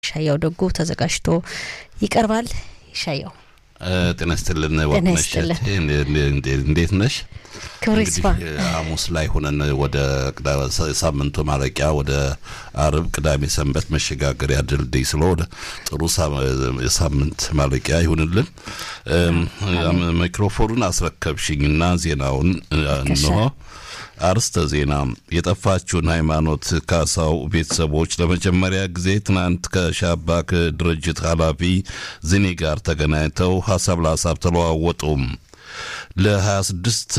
ይሻያው ደጉ ተዘጋጅቶ ይቀርባል። ይሻያው ጤና ይስጥልን። ወቅነሽ እንዴት ነሽ? ክብር ይስፋ። ሐሙስ ላይ ሆነን ወደ ሳምንቱ ማለቂያ ወደ አርብ፣ ቅዳሜ ሰንበት መሸጋገሪያ ድልድይ ስለሆነ ጥሩ የሳምንት ማለቂያ ይሁንልን። ሚክሮፎኑን አስረከብሽኝና ዜናውን እንሆ። አርስተ ዜና የጠፋችውን ሃይማኖት ካሳው ቤተሰቦች ለመጀመሪያ ጊዜ ትናንት ከሻባክ ድርጅት ኃላፊ ዝኒ ጋር ተገናኝተው ሀሳብ ለሀሳብ ተለዋወጡም። ለ26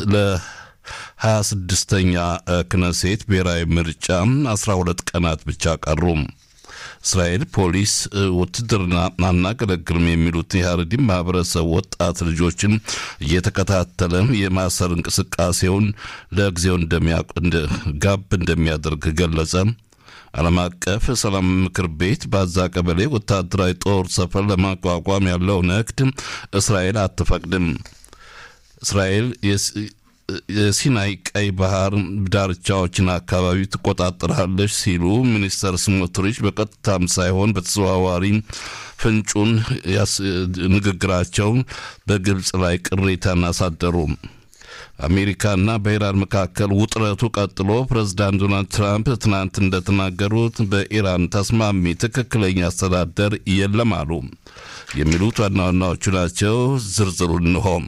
ለ26ኛ ክነሴት ብሔራዊ ምርጫ 12 ቀናት ብቻ ቀሩም። እስራኤል ፖሊስ ውትድርና አናገለግልም የሚሉት የሀረዲም ማህበረሰብ ወጣት ልጆችን እየተከታተለ የማሰር እንቅስቃሴውን ለጊዜው ጋብ እንደሚያደርግ ገለጸ። ዓለም አቀፍ ሰላም ምክር ቤት በአዛ ቀበሌ ወታደራዊ ጦር ሰፈር ለማቋቋም ያለውን እቅድ እስራኤል አትፈቅድም። እስራኤል የሲናይ ቀይ ባህር ዳርቻዎችን አካባቢ ትቆጣጠራለች ሲሉ ሚኒስተር ስሞትሪች በቀጥታም ሳይሆን በተዘዋዋሪ ፍንጩን ንግግራቸው በግብፅ ላይ ቅሬታን አሳደሩ። አሜሪካና በኢራን መካከል ውጥረቱ ቀጥሎ ፕሬዝዳንት ዶናልድ ትራምፕ ትናንት እንደተናገሩት በኢራን ተስማሚ ትክክለኛ አስተዳደር የለም አሉ። የሚሉት ዋና ዋናዎቹ ናቸው። ዝርዝሩ እንሆም።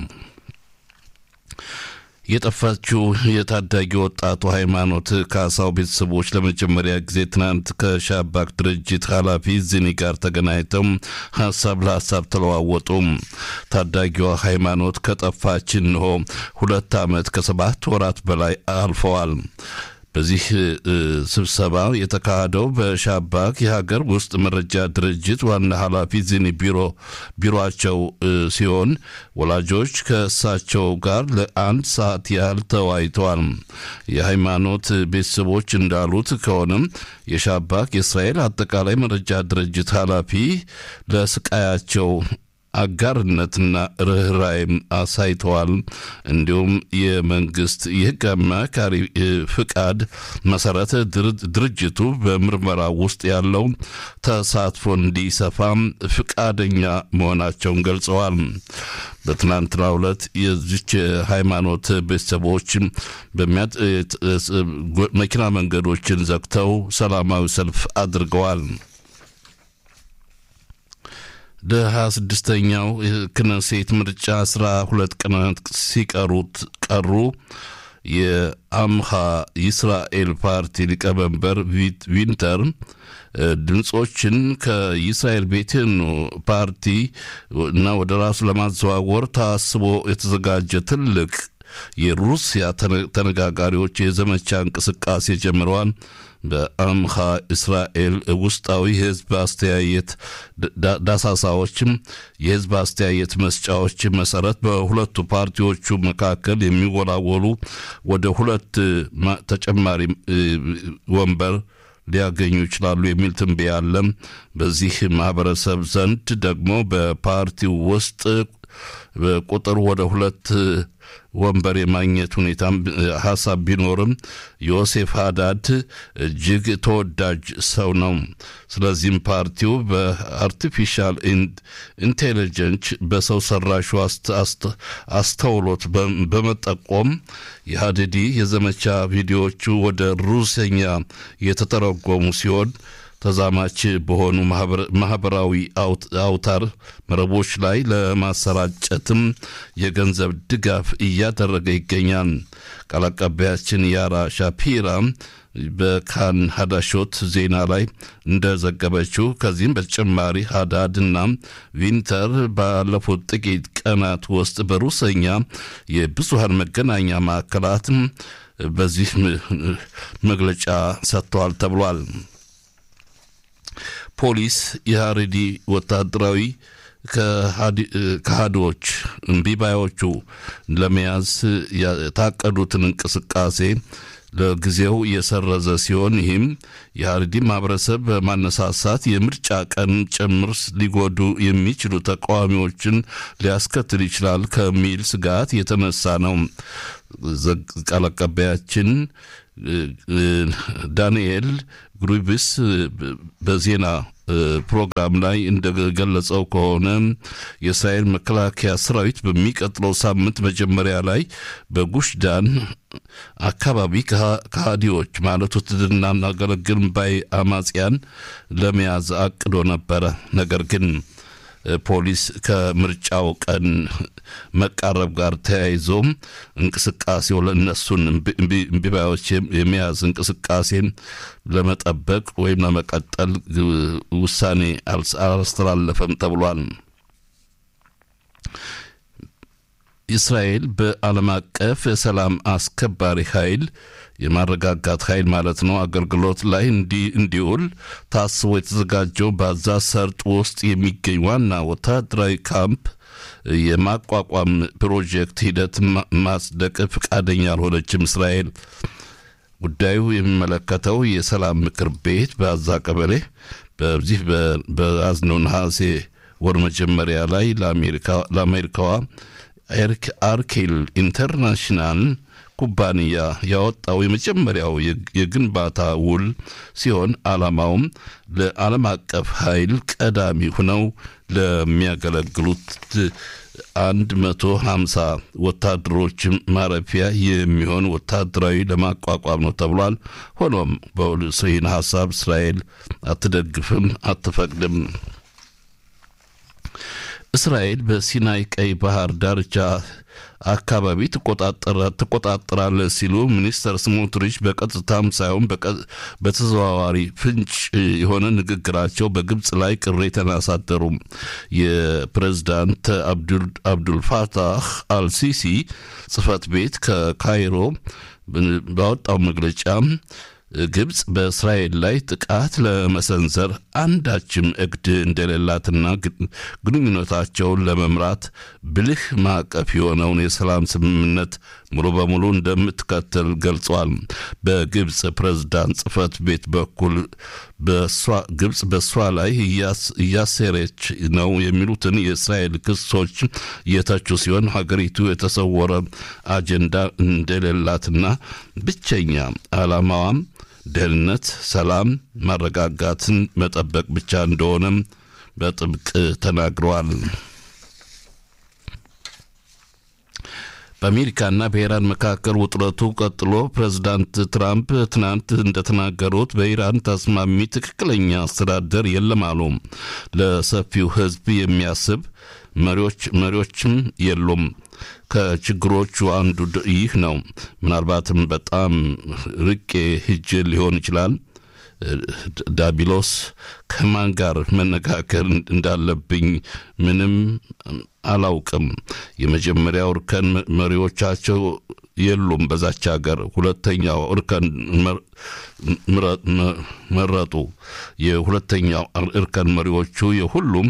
የጠፋችው የታዳጊ ወጣቱ ሃይማኖት ካሳው ቤተሰቦች ለመጀመሪያ ጊዜ ትናንት ከሻባክ ድርጅት ኃላፊ ዝኒ ጋር ተገናኝተው ሀሳብ ለሀሳብ ተለዋወጡ። ታዳጊዋ ሃይማኖት ከጠፋች እንሆ ሁለት ዓመት ከሰባት ወራት በላይ አልፈዋል። በዚህ ስብሰባ የተካሄደው በሻባክ የሀገር ውስጥ መረጃ ድርጅት ዋና ኃላፊ ዚኒ ቢሮ ቢሮቸው ሲሆን ወላጆች ከእሳቸው ጋር ለአንድ ሰዓት ያህል ተወያይተዋል። የሃይማኖት ቤተሰቦች እንዳሉት ከሆነም የሻባክ የእስራኤል አጠቃላይ መረጃ ድርጅት ኃላፊ ለስቃያቸው አጋርነትና ርኅራይም አሳይተዋል። እንዲሁም የመንግስት የህግ አማካሪ ፍቃድ መሰረት ድርጅቱ በምርመራ ውስጥ ያለው ተሳትፎ እንዲሰፋም ፍቃደኛ መሆናቸውን ገልጸዋል። በትናንትናው ዕለት የዚች ሃይማኖት ቤተሰቦች መኪና መንገዶችን ዘግተው ሰላማዊ ሰልፍ አድርገዋል። ለሀያ ስድስተኛው ክነሴት ምርጫ አስራ ሁለት ቀናት ሲቀሩት ቀሩ። የአምሃ ይስራኤል ፓርቲ ሊቀመንበር ዊንተር ድምፆችን ከይስራኤል ቤቴኖ ፓርቲ እና ወደ ራሱ ለማዘዋወር ታስቦ የተዘጋጀ ትልቅ የሩሲያ ተነጋጋሪዎች የዘመቻ እንቅስቃሴ ጀምረዋል። በአምሃ እስራኤል ውስጣዊ የህዝብ አስተያየት ዳሳሳዎችም የህዝብ አስተያየት መስጫዎች መሰረት በሁለቱ ፓርቲዎቹ መካከል የሚወላወሉ ወደ ሁለት ተጨማሪ ወንበር ሊያገኙ ይችላሉ የሚል ትንበያ አለ። በዚህ ማህበረሰብ ዘንድ ደግሞ በፓርቲው ውስጥ ቁጥር ወደ ሁለት ወንበር የማግኘት ሁኔታም ሀሳብ ቢኖርም ዮሴፍ ሀዳድ እጅግ ተወዳጅ ሰው ነው። ስለዚህም ፓርቲው በአርቲፊሻል ኢንቴሊጀንስ በሰው ሰራሹ አስተውሎት በመጠቆም የሀዲዲ የዘመቻ ቪዲዮዎቹ ወደ ሩሰኛ የተተረጎሙ ሲሆን ተዛማች በሆኑ ማህበራዊ አውታር መረቦች ላይ ለማሰራጨትም የገንዘብ ድጋፍ እያደረገ ይገኛል። ቃል አቀባያችን ያራ ሻፒራ በካን ሀዳሾት ዜና ላይ እንደዘገበችው ከዚህም በተጨማሪ ሀዳድ እና ቪንተር ባለፉት ጥቂት ቀናት ውስጥ በሩሰኛ የብዙሃን መገናኛ ማዕከላት በዚህ መግለጫ ሰጥተዋል ተብሏል። ፖሊስ የሀሬዲ ወታደራዊ ከሃዲዎች እምቢባዮቹ ለመያዝ የታቀዱትን እንቅስቃሴ ለጊዜው የሰረዘ ሲሆን ይህም የሀረዲ ማህበረሰብ በማነሳሳት የምርጫ ቀን ጭምር ሊጎዱ የሚችሉ ተቃዋሚዎችን ሊያስከትል ይችላል ከሚል ስጋት የተነሳ ነው። ቃል አቀባያችን ዳንኤል ግሩቢስ በዜና ፕሮግራም ላይ እንደገለጸው ከሆነ የእስራኤል መከላከያ ሰራዊት በሚቀጥለው ሳምንት መጀመሪያ ላይ በጉሽ ዳን አካባቢ ከሃዲዎች ማለት ውትድርና እናገለግል ባይ አማጽያን ለመያዝ አቅዶ ነበረ። ነገር ግን ፖሊስ ከምርጫው ቀን መቃረብ ጋር ተያይዞም እንቅስቃሴው ለእነሱን እምቢባዮች የመያዝ እንቅስቃሴን ለመጠበቅ ወይም ለመቀጠል ውሳኔ አላስተላለፈም ተብሏል። እስራኤል በዓለም አቀፍ የሰላም አስከባሪ ኃይል የማረጋጋት ኃይል ማለት ነው አገልግሎት ላይ እንዲውል ታስቦ የተዘጋጀው በዛ ሰርጥ ውስጥ የሚገኝ ዋና ወታደራዊ ካምፕ የማቋቋም ፕሮጀክት ሂደት ማጽደቅ ፈቃደኛ አልሆነችም እስራኤል። ጉዳዩ የሚመለከተው የሰላም ምክር ቤት በአዛ ቀበሌ በዚህ በያዝነው ነሐሴ ወር መጀመሪያ ላይ ለአሜሪካዋ አርኬል ኢንተርናሽናል ኩባንያ ያወጣው የመጀመሪያው የግንባታ ውል ሲሆን ዓላማውም ለዓለም አቀፍ ኃይል ቀዳሚ ሆነው ለሚያገለግሉት አንድ መቶ ሀምሳ ወታደሮች ማረፊያ የሚሆን ወታደራዊ ለማቋቋም ነው ተብሏል። ሆኖም ይህን ሀሳብ እስራኤል አትደግፍም፣ አትፈቅድም። እስራኤል በሲናይ ቀይ ባህር ዳርቻ አካባቢ ትቆጣጠራለች ሲሉ ሚኒስተር ስሞትሪች በቀጥታም ሳይሆን በተዘዋዋሪ ፍንጭ የሆነ ንግግራቸው በግብፅ ላይ ቅሬታን አሳደሩ። የፕሬዝዳንት አብዱልፋታህ አልሲሲ ጽህፈት ቤት ከካይሮ ባወጣው መግለጫ ግብፅ በእስራኤል ላይ ጥቃት ለመሰንዘር አንዳችም እቅድ እንደሌላትና ግንኙነታቸውን ለመምራት ብልህ ማዕቀፍ የሆነውን የሰላም ስምምነት ሙሉ በሙሉ እንደምትከተል ገልጿል። በግብፅ ፕሬዝዳንት ጽህፈት ቤት በኩል ግብፅ በእሷ ላይ እያሴረች ነው የሚሉትን የእስራኤል ክሶች እየተቹ ሲሆን ሀገሪቱ የተሰወረ አጀንዳ እንደሌላትና ብቸኛ ዓላማዋም ደህንነት፣ ሰላም፣ ማረጋጋትን መጠበቅ ብቻ እንደሆነም በጥብቅ ተናግረዋል። በአሜሪካና በኢራን መካከል ውጥረቱ ቀጥሎ ፕሬዝዳንት ትራምፕ ትናንት እንደተናገሩት በኢራን ተስማሚ ትክክለኛ አስተዳደር የለም አሉ። ለሰፊው ሕዝብ የሚያስብ መሪዎች መሪዎችም የሉም። ከችግሮቹ አንዱ ይህ ነው። ምናልባትም በጣም ርቄ ሂጅ ሊሆን ይችላል። ዳቢሎስ ከማን ጋር መነጋገር እንዳለብኝ ምንም አላውቅም። የመጀመሪያው እርከን መሪዎቻቸው የሉም በዛች ሀገር። ሁለተኛው እርከን መረጡ። የሁለተኛው እርከን መሪዎቹ የሁሉም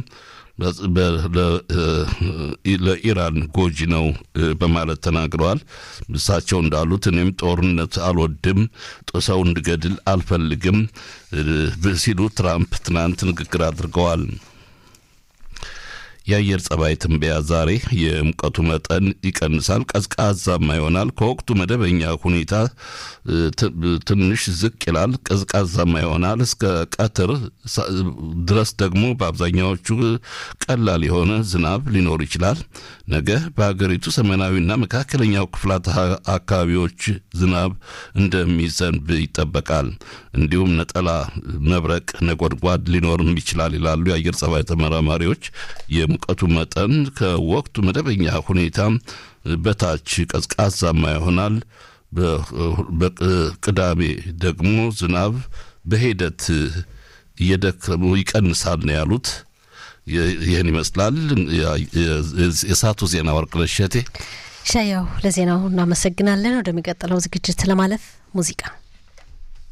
ለኢራን ጎጂ ነው በማለት ተናግረዋል። እሳቸው እንዳሉት እኔም ጦርነት አልወድም፣ ሰው እንድገድል አልፈልግም ሲሉ ትራምፕ ትናንት ንግግር አድርገዋል። የአየር ጸባይ ትንበያ ዛሬ የሙቀቱ መጠን ይቀንሳል፣ ቀዝቃዛማ ይሆናል። ከወቅቱ መደበኛ ሁኔታ ትንሽ ዝቅ ይላል፣ ቀዝቃዛማ ይሆናል። እስከ ቀትር ድረስ ደግሞ በአብዛኛዎቹ ቀላል የሆነ ዝናብ ሊኖር ይችላል። ነገ በሀገሪቱ ሰሜናዊና መካከለኛው ክፍላት አካባቢዎች ዝናብ እንደሚዘንብ ይጠበቃል። እንዲሁም ነጠላ መብረቅ፣ ነጎድጓድ ሊኖርም ይችላል ይላሉ የአየር ጸባይ ተመራማሪዎች። የሙቀቱ መጠን ከወቅቱ መደበኛ ሁኔታ በታች ቀዝቃዛማ ይሆናል። በቅዳሜ ደግሞ ዝናብ በሂደት እየደከሙ ይቀንሳል ነው ያሉት። ይህን ይመስላል የሰዓቱ ዜና። ወርቅነሽ እሸቴ ሻያው ለዜናው እናመሰግናለን። ወደሚቀጥለው ዝግጅት ለማለፍ ሙዚቃ